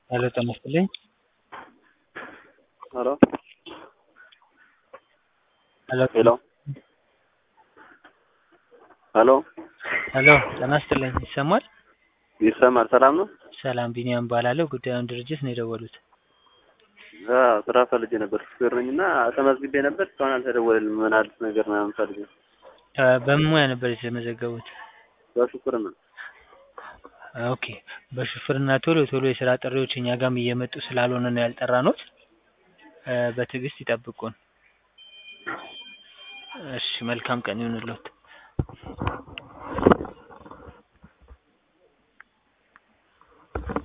ሄሎ ጤና ይስጥልኝ። ሄሎ ሄሎ ሄሎ ሄሎ ሄሎ ጤና ይስጥልኝ። ይሰማል? ይሰማል። ሰላም ነው? ሰላም ቢኒያም እባላለሁ። ጉዳዩን ድርጅት ነው የደወሉት። አዎ ስራ ፈልጌ ነበር። ሹፌር ነኝ እና ተመዝግቤ ነበር። እስካሁን አልተደወለልኝም። ምን አዲስ ነገር ምናምን ፈልጌ ነው። እ በምን ሙያ ነበር የተመዘገቡት? በሹፍርና ኦኬ በሹፍርና ቶሎ ቶሎ የስራ ጥሪዎች እኛ ጋርም እየመጡ ስላልሆነ ነው ያልጠራኖት። እ በትዕግስት ይጠብቁን። እሺ መልካም ቀን ይሁንልዎት።